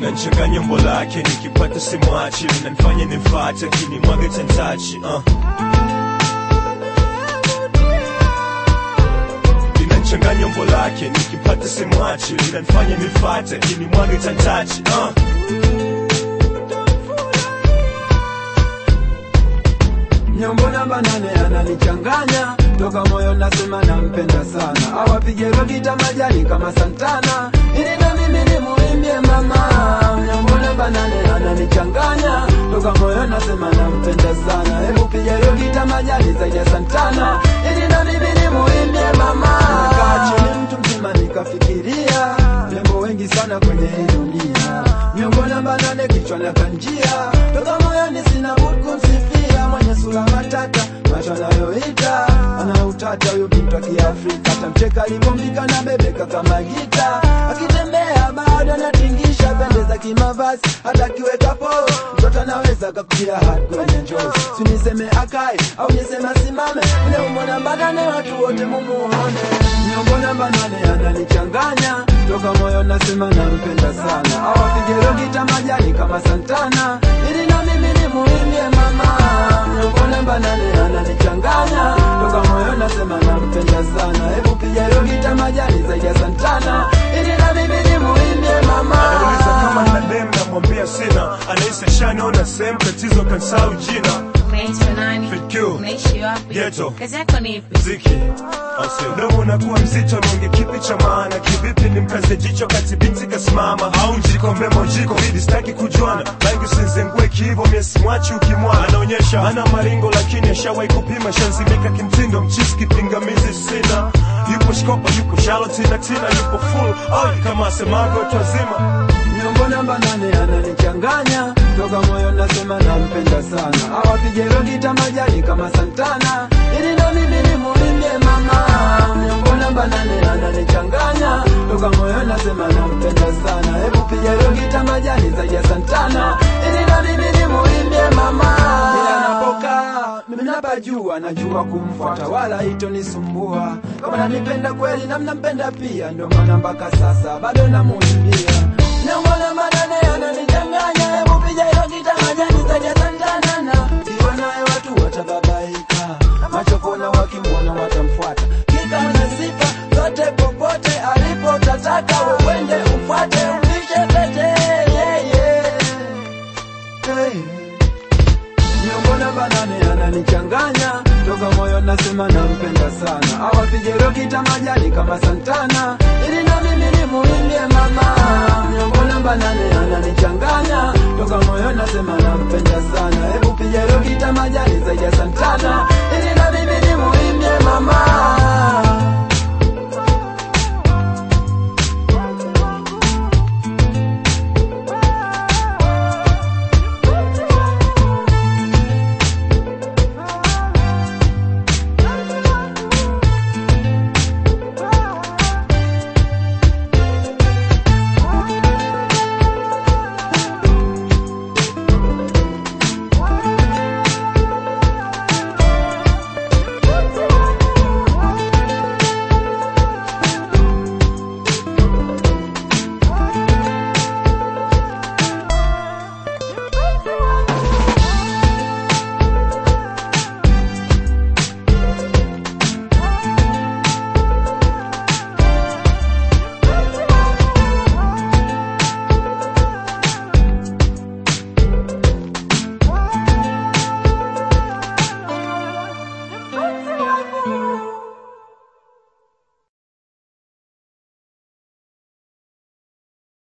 linachanganya umbo lake nikipata simwachi linanifanya nimfate kini mwaga tantachi uh. linachanganya umbo lake nikipata simwachi linanifanya nimfate kini mwaga tantachi uh. Nyombo namba nane ananichanganya toka moyo nasema nampenda sana, awapige rogita majani kama Santana ili na mimi nimuimbie mama. Nyombo namba nane ananichanganya toka moyo nasema nampenda sana, hebu piga rogita majani zaidi ya Santana ili na mimi nimuimbie mama. Nikaa chini mtu mzima nikafikiria rembo wengi sana kwenye hii dunia, nyombo namba nane kichwa na kanjia toka moyoni sina budi kumsifia mwenye sura matata macho anayoita ana utata huyu bintu wa Kiafrika tamcheka alivyombika na bebeka kama gita akitembea bado anatingisha pendeza kimavazi hata akiweka polo mtoto anaweza kakutia hadi kwenye njozi siniseme akae au niseme asimame ule umbo namba nane watu wote mumuone nyombo namba nane ananichanganya toka moyo nasema nampenda sana awapige rogita majani kama Santana ili na mimi nimuimbie mama nyombo namba nane ananichanganya toka moyo nasema nampenda sana hebu piga rogita majani zaidi ya Santana ili na mimi nimuimbie mama Anauliza kama nina dem namwambia sina anahisi shaniona sehemu tatizo kansau jina Unaitwa nani? Fit Q. Unaishi wapi? Ghetto. Kazi yako ni ipi? mziki mdomo unakuwa mzito nonge kipi cha maana kivipi ni mkaze jicho kati binti kasimama au njiko memo jiko vidi staki kujuana bangi usinzengue kihivo miesi mwachi ukimwana anaonyesha ana maringo lakini ashawahi kupima shanzimika kimtindo mchisi kipingamizi sina yupo shkopa yupo shalo tina tina yupo full oh, kama asemago watu wazima Nyombo namba nane ananichanganya toka moyo nasema nampenda sana, awapige rogita majani kama Santana ili na mimi nimuimbie mama. Nyombo namba nane ananichanganya toka moyo nasema nampenda sana, hebu piga rogita majani zaidi ya Santana ili na mimi nimuimbie mama. Yeye anapokaa mimi napajua, najua kumfuata wala itonisumbua. Kama nanipenda kweli na mnampenda pia, ndio maana mpaka sasa bado namuimbia Nyambona manane yananichanganya, hebu piga hilo gita majani zaidi ya Santana. Kiwa naye watu watababaika, macho kona wakimwona watamfuata. Kika na sifa zote popote alipo, tataka wewende umfuate, umvishe pete yeah, yeah. Hey. Nyambona banane ananichanganya toka moyo nasema nampenda sana, awapige rokita majani kama Santana ili na mimi nimuimbie mama. Nyambona banane ananichanganya toka moyo nasema nampenda sana, hebu piga rokita majani zaidi ya Santana